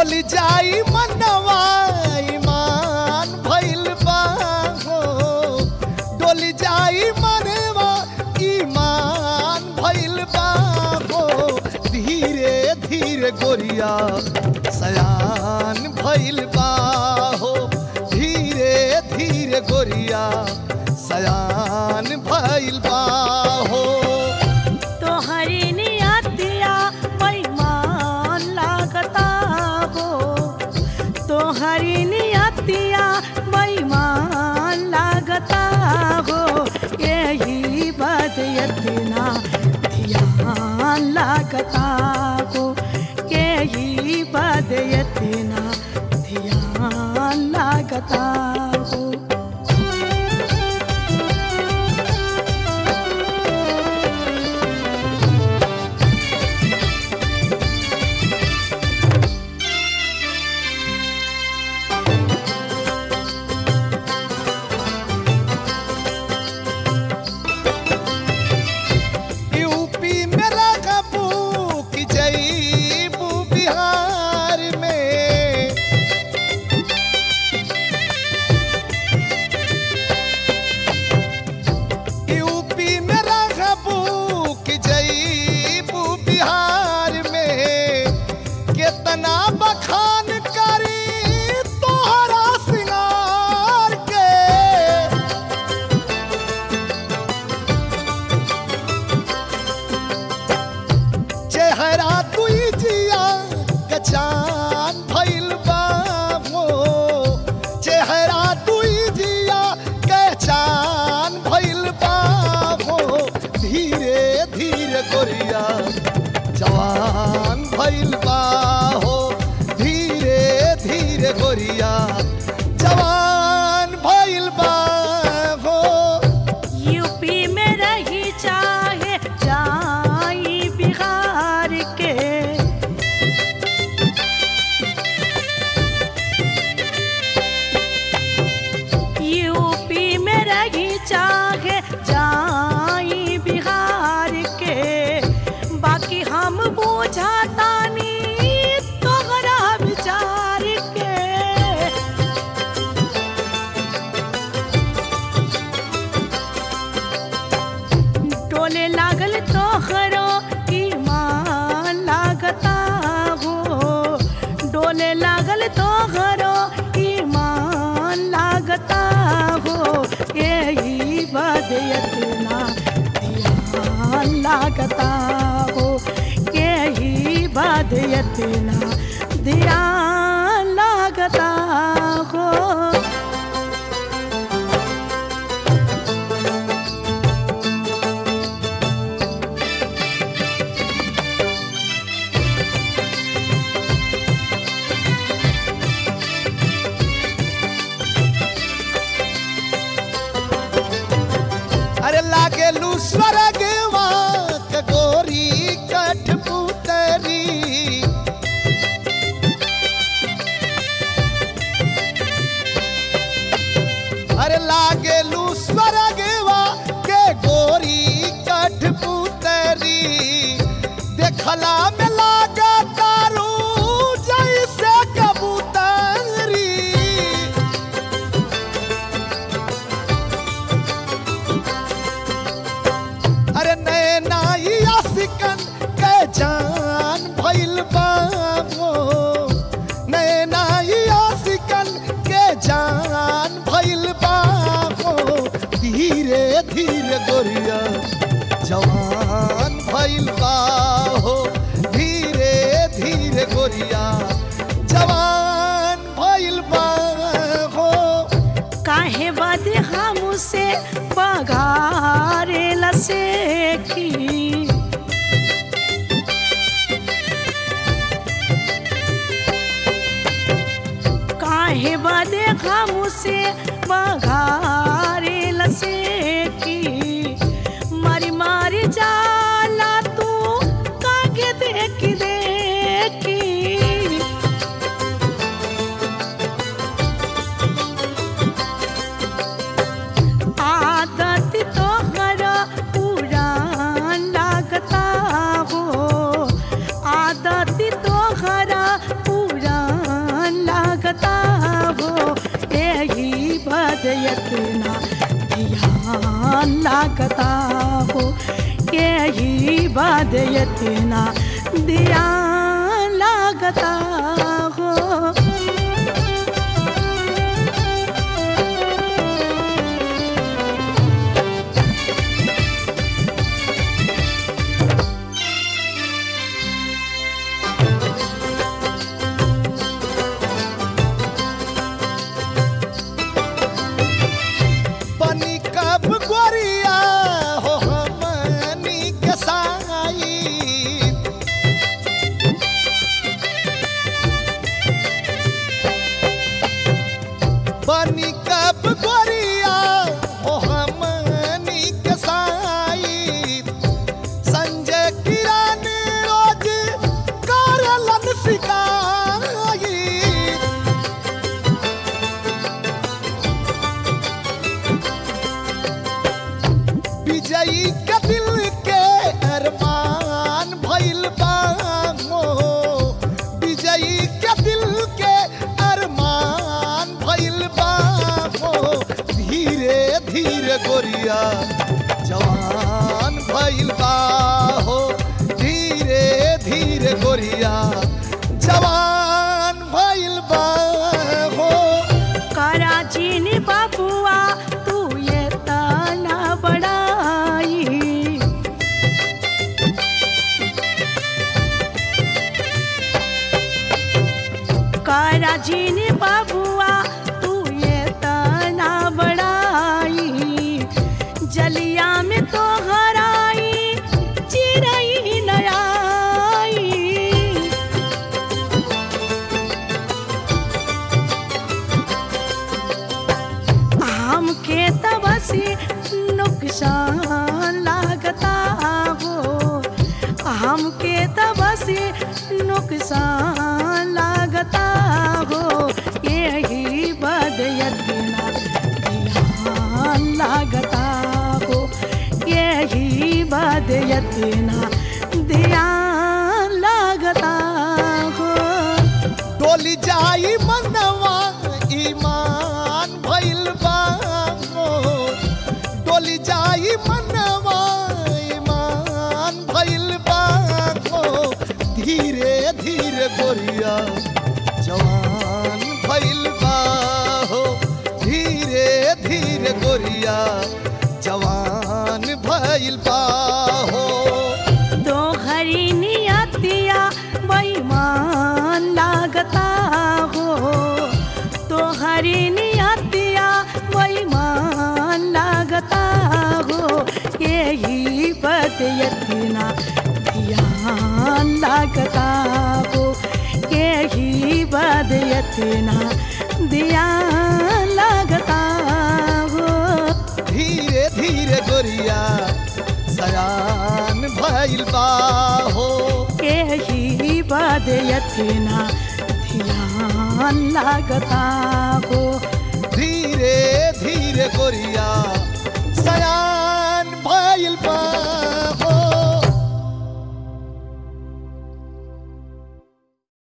डोल जाई मनवा ईमान भइल बा हो डोल जाई मनवा ईमान भइल बा हो धीरे धीरे गोरिया सयान भइल बा हो धीरे धीरे गोरिया सयान भइल बा हो तोहरी नियतिया बेईमान लागता हो तोहरी नियतिया बेईमान लागता हो यही बात इतना ध्यान लागता हो यही बात इतना ध्यान लागता हो यूपी में लगबू कि जईबू बिहार में यूपी में लगबू कि जईबू बिहार में कितना बखान करी तोहरा सिंगार के चेहरा तुई जिया कचान भइल बा हो चेहरा तुई जिया कचान भइल बा हो धीरे धीरे गोरिया जवान भइल बा हो धीरे धीरे गोरिया जवान भइल बा हो यूपी में रही चाहे जाई बिहार के यूपी में रही चाहे जाई बिहार के बाकी हम बुझातानी तोहरा विचार के टोले लागल तोहरो ईमान लागता हो डोले लागल तोहरो ईमान लागता हो यही बात इतना ध्यान लागता हो यही बात इतना ध्यान लागता हो अरे लागे लू स्वर्गवा के गोरी कठपुतरी अरे लागे लू स्वर्गवा के गोरी कठपुतरी देखला में लागा तारू जैसे कबूतरी अरे नैना ई आशिकन के जान भइल बा हो नैना ई आशिकन के जान भइल बा हो धीरे धीरे गोरिया जवान भइल बा हो धीरे धीरे गोरिया जवान भइल बा हो काहे बद हमसे पगारे लसे की काहे बद हमसे पगारे लसे की मारी मारी जाला तू कागे देखी देखी आदत तोहरा पुरान लागता हो आदत तोहरा पुरान ध्यान लागता हो यही बात इतना ध्यान लागता हो बनी कब गोरिया हो हमनी के साई बनी कब गोरिया हो हमनी के साई संजय किरण रोज करलन सिकाई विजयी के दिल के अरमान भइल बा मोह विजयी के दिल के अरमान भइल बा मोह धीरे धीरे गोरिया जवान भइल बा हो धीरे धीरे गोरिया जवान भइल बा हो कराचीन बाबुआ तू ये ताना बड़ाई कराचीन बाबुआ तू ये ताना बड़ाई जलिया में तो हराई चिरई नयाई हमके तबसी नुकसान लागता हो हमके तबसी नुकसान लागता हो यही बदयतना ध्यान लागता हो यही बदयतना ध्यान लागता हो डोली जाई मनवा ईमान भइल बा मोर। डोली जाई मनवा ईमान भइल बा मोर। धीरे धीरे गोरिया जवान भइल बा हो धीरे धीरे गोरिया जवान भइल बा हो तो हरी नियतिया बेईमान लागता हो तो हरी नियतिया बेईमान लागता हो यही बदयतना ध्यान लागता हो यही बदयतना ध्यान लागता हो धीरे धीरे गोरिया सयान भइल बा हो यही बदयतना ध्यान लागता हो धीरे धीरे गोरिया सयान भइल बा